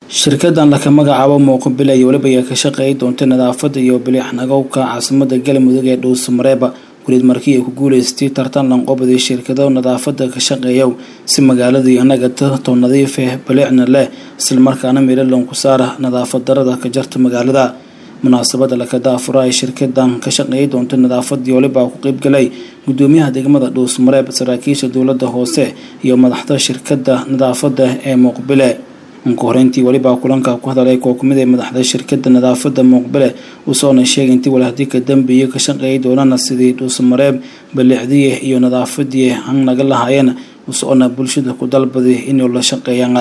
shirkadan laka magacaabo muuqabile iyo weliba ayaa ka shaqeey doonta nadaafada iyo bilixnagowka caasimada galmudug ee dhuusamareeba weliid markii ay ku guuleystay tartan lanqobadii shirkado nadaafada ka shaqeeya si magaaladii anagata to nadiifeh bilicna leh islamarkaana meelo loonku saara nadaafad darada ka jarta magaalada munaasabada lakada afura ay shirkadan ka shaqeey doonta nadaafadii waliba ku qeybgalay gudoomiyaha degmada dhuusmareeb saraakiisha dowlada hoose iyo madaxda shirkada nadaafada ee muuqbile unka horeyntii weliba kulanka ku hadalay koo kamid ee madaxda shirkada nadaafada muuqbile uusoona sheegay intii walahdi ka dambeeyay ka shaqeey doonana sidii dhuusamareeb balixdiye iyo nadaafadii han naga lahaayeen usoona bulshada ku dalbaday inuu la shaqeeyaan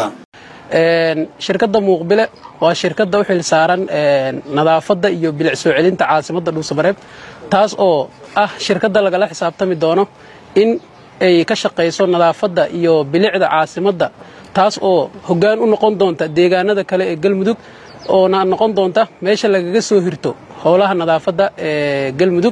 shirkadda muuqbile waa shirkadda u xil saaran nadaafadda iyo bilic soo celinta caasimadda dhuusamareeb taas oo ah shirkadda lagala xisaabtami doono in ay ka shaqayso nadaafadda iyo bilicda caasimadda taas oo hoggaan u noqon doonta deegaanada kale ee galmudug oona noqon doonta meesha lagaga soo hirto howlaha nadaafadda ee galmudug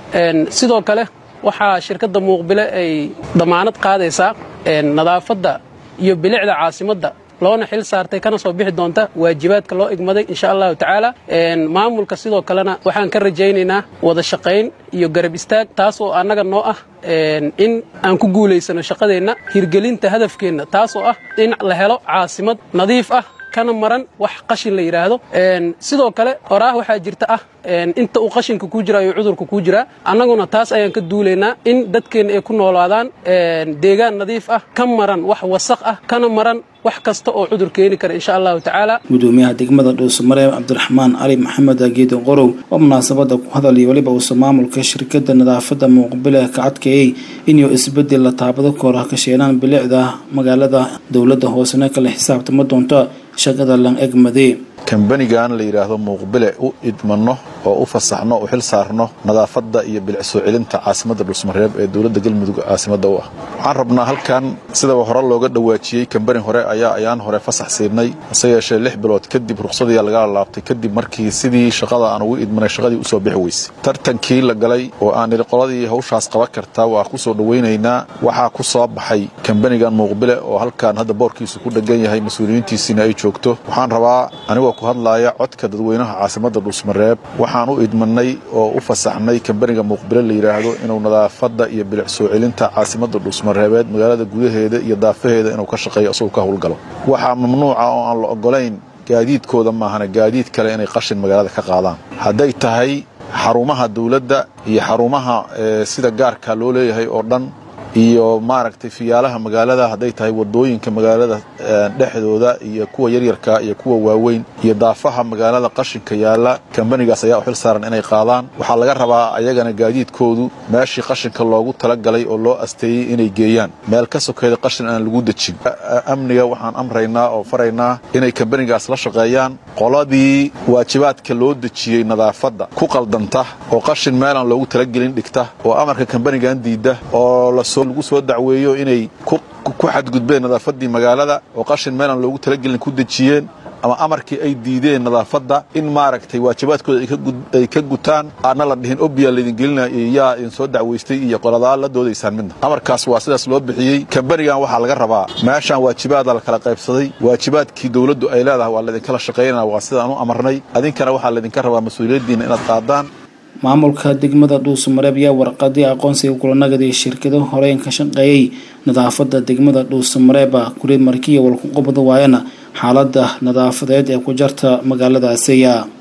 sidoo kale waxaa shirkadda muuqbile ay damaanad qaadaysaa nadaafadda iyo bilicda caasimadda loona xil saartay kana soo bixi doonta waajibaadka loo igmaday insha allahu tacaala maamulka sidoo kalena waxaan ka rajaynaynaa wada shaqayn iyo garab istaag taas oo annaga noo ah in aan ku guulaysano shaqadeenna hirgelinta hadafkeenna taas oo ah in la helo caasimad nadiif ah kana maran wax qashin la yidhaahdo sidoo kale horaah waxaa jirta ah inta uu qashinka kuu jira ayuu cudurka kuu jiraa annaguna taas ayaan ka duulaynaa in dadkeenna ay ku noolaadaan deegaan nadiif ah ka maran wax wasaq ah kana maran wax kasta oo cudur keeni kara insha allahu tacaala gudoomiyaha degmada dhuusamareeb cabdiraxmaan cali maxamed geedon qorow oo munaasabada ku hadalay weliba uusa maamulka shirkada nadaafada muuqbile ka cadkeeyey inuu isbedel la taabado koora ka sheenaan bilicda magaalada dowlada hoosena kala xisaabtama doonto shaqada lan egmade kambanigan la yidhaahdo muuqbile u idmanno oo u fasaxno u xil saarno nadaafadda iyo bilic soo celinta caasimadda dhuusmareeb ee dowladda galmudug caasimadda u ah waxaan rabnaa halkan sidaba hore looga dhawaajiyey kambani hore ayaa ayaan hore fasax siinay hase yeeshee lix bilood kadib ruqsadii lagala laabtay kadib markii sidii shaqada aan ugu idmanay shaqadii usoo bixi weysay tartankii la galay oo aan idhi qoladii hawshaas qaban kartaa waa ku soo dhowaynaynaa waxaa ku soo baxay kambanigan muuqbile oo halkan hadda boorkiisu ku dhegan yahay mas-uuliyiintiisiina ay joogto waxaan rabaa anigoo ku hadlaaya codka dadweynaha caasimadda dhuusmareeb waxaan u idmanay oo u fasaxnay kambaniga muuqbile la yidhaahdo inuu nadaafadda iyo bilic soo celinta caasimadda dhuusmareebeed magaalada gudaheeda iyo daafaheeda inuu ka shaqeeyo isagoo ka howlgalo waxaa mamnuuca oo aan la ogolayn gaadiidkooda maahana gaadiid kale inay qashin magaalada ka qaadaan hadday tahay xarumaha dawladda iyo xarumaha sida gaarka loo leeyahay oo dhan iyo maaragtay fiyaalaha magaalada hadday tahay wadooyinka magaalada dhexdooda iyo kuwa yaryarka iyo kuwa waaweyn iyo daafaha magaalada qashinka yaalla kambanigaas ayaa u xil saaran inay qaadaan waxaa laga rabaa ayagana gaadiidkoodu meeshii qashinka loogu talagalay oo loo asteeyey inay geeyaan meel ka sokeeda qashin aan lagu dejin amniga waxaan amraynaa oo faraynaa inay kambanigaas la shaqeeyaan qoladii waajibaadka loo dejiyey nadaafadda ku qaldanta oo qashin meelaan loogu talagelin dhigta oo amarka kambanigan diidda oo lagu soo dacweeyo inay ku xadgudbeen nadaafaddii magaalada oo qashin meelaan loogu talagelin ku dejiyeen ama amarkii ay diideen nadaafadda in maaragtay waajibaadkooda ay ka gutaan aadna la dhihin obiya laydin gelinaya iyo yaa idin soo dacwaystay iyo qoladaa la doodaysaan midna amarkaas waa sidaas loo bixiyey kambanigan waxaa laga rabaa meeshaan waajibaada la kala qaybsaday waajibaadkii dowladdu ay leedahay waa laydinkala shaqaynana waa sidaan u amarnay adinkana waxaa laydinka rabaa mas-uuliyaddiinna inaad qaadaan maamulka degmada dhuusamareeb ayaa warqadii aqoonsiga kulanagadi shirkado horeyn ka shaqeeyey nadaafada degmada dhuusamareeba kureed markiya walku qabada waayana xaalada nadaafadeed ee ku jarta magaaladaasiya